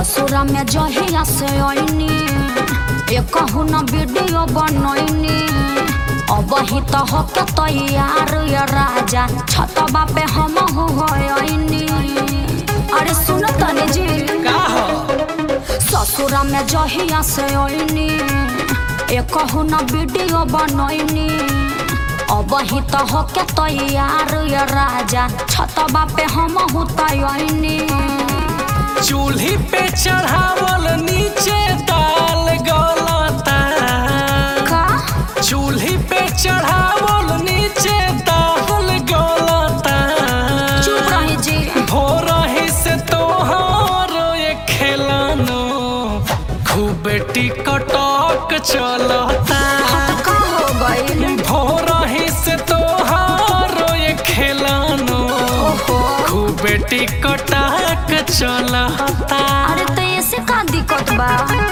ससुरा में जहिया से आईनी एक न वीडियो बनैनी अब ही तो हो के तैयार ये राजा छतबा पे हम हो आईनी अरे सुन तने जी का हो ससुरा में जहिया से आईनी एक न वीडियो बनैनी अब ही तो हो के तैयार ये राजा छतबा पे हम हो तैयारी चूल्ही पे चढ़ावल नीचे दाल गलता का चूल्ही पे चढ़ावल नीचे दाल गलता चुप रही जी भोर ही से तोहार ये खेलानो खूब टिकटक चलता हत का हो गइल भोर ही से तोहार ये खेलानो ओहो खूब टिकटक चलता अरे तो ऐसे का दिक्कत बा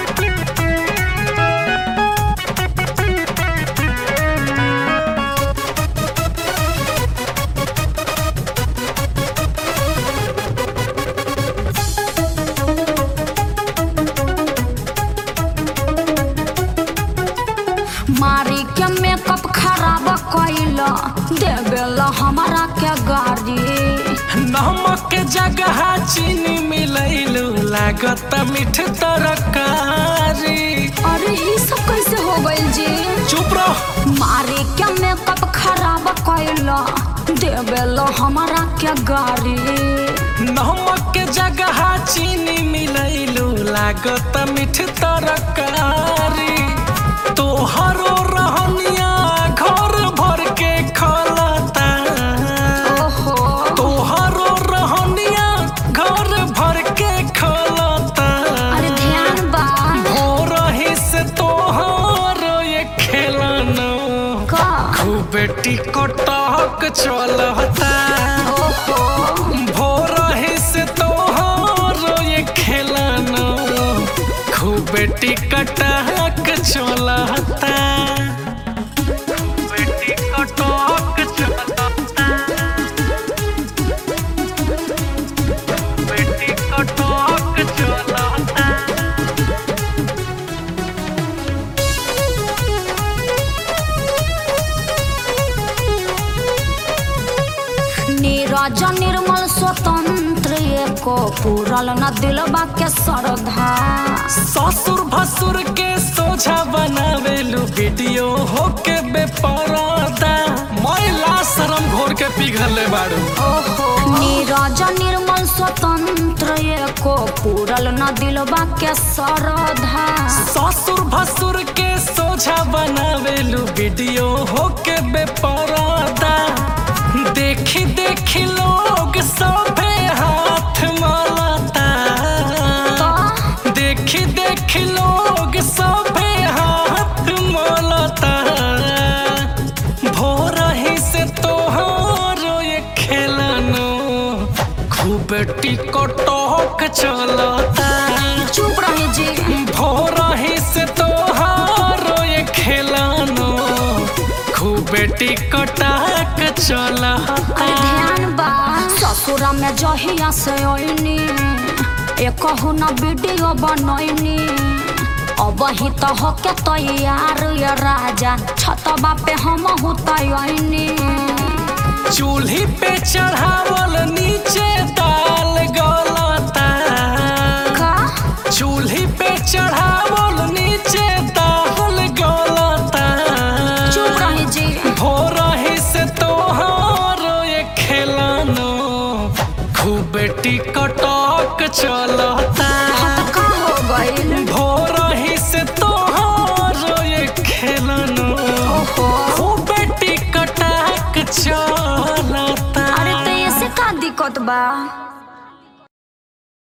मारी के मेकअप खराब कैल देवेला हमारा के गाड़ी नमक के जगह चीनी मिलैलू लागत मीठ तरकारी अरे ये सब कैसे हो गइल जी चुप रहो मारी के मेकअप खराब कैल देवेला हमारा के गाड़ी नमक के जगह चीनी मिलैलू लागत मीठ तरकारी तोहरो रहनिया घर भर के खलता ओहो तोहरो रहनिया घर भर के खलता अरे ध्यान बा भोर ही से तोहर ये खेलनो का खूब टिकटक चलता ओहो भोर ही से तोहर ये खेलनो खूब टिकटक चलता खूब टिकटक चलता खूब टिकटक चलता नीरज निर्मल स्वतंत्र एको पूरल न दिलबा के श्रद्धा ससुर भसुर के सोझा बनावेलू वीडियो होके बेपरदा मैला शरम घोर के पिघले बाड़ू ओहो नीरज निर्मल स्वतंत्र एको पूरल न दिलबा के श्रद्धा ससुर भसुर के सोझा बनावेलू वीडियो होके बेपरदा देखी देखी लोग सभे हाथ मलता तो देखी देखी लोग सभे हाथ मलता भोर ही से तोहारो ये खेलनो खूब टिकटक चलता चुप रही जी भोर ही से तोहारो ये खेलनो खूब टिकटक चलता अरे ध्यान बा ससुरा में जहिया से आईनी एक न वीडियो बनैनी अब ही तो हो के तैयार ये राजा छतबा पे हम हो तैयारी चूल्ही पे चढ़ावल नीचे दाल गलता का चूल्ही पे चढ़ावल नीचे दाल गलता चुप रही जी भोर ही से तोहार ये खेलानो खूब टिकटक चलता हत का हो गइल भोर ही से तोहार ये खेलानो ओहो खूब टिकटक चलता अरे तो ऐसे का दिक्कत बा